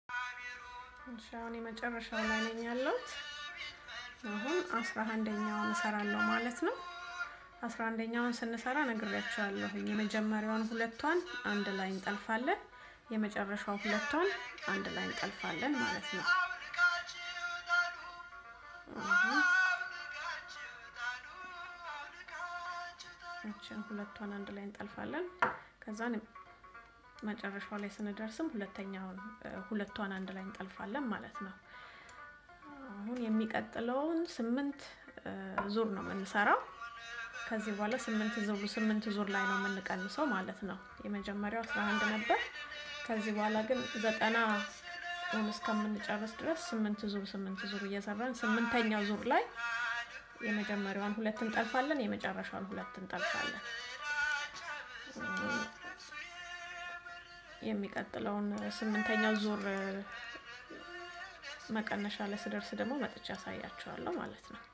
እሺ አሁን የመጨረሻው ላይ ነኝ ያለሁት። አሁን አስራ አንደኛውን እሰራለሁ ማለት ነው። አስራ አንደኛውን ስንሰራ ነግሬያቸዋለሁ። የመጀመሪያውን ሁለቷን አንድ ላይ እንጠልፋለን፣ የመጨረሻው ሁለቷን አንድ ላይ እንጠልፋለን ማለት ነው። እችን ሁለቷን አንድ ላይ እንጠልፋለን። ከዛን መጨረሻው ላይ ስንደርስም ሁለተኛውን ሁለቷን አንድ ላይ እንጠልፋለን ማለት ነው። አሁን የሚቀጥለውን ስምንት ዙር ነው የምንሰራው። ከዚህ በኋላ ስምንት ዙር ስምንት ዙር ላይ ነው የምንቀንሰው ማለት ነው። የመጀመሪያው አስራ አንድ ነበር። ከዚህ በኋላ ግን ዘጠና እስከምንጨርስ ድረስ ስምንት ዙር ስምንት ዙር እየሰራን ስምንተኛው ዙር ላይ የመጀመሪያዋን ሁለት እንጠልፋለን፣ የመጨረሻውን ሁለት እንጠልፋለን። የሚቀጥለውን ስምንተኛው ዙር መቀነሻ ላይ ስደርስ ደግሞ መጥቻ ያሳያቸዋለሁ ማለት ነው።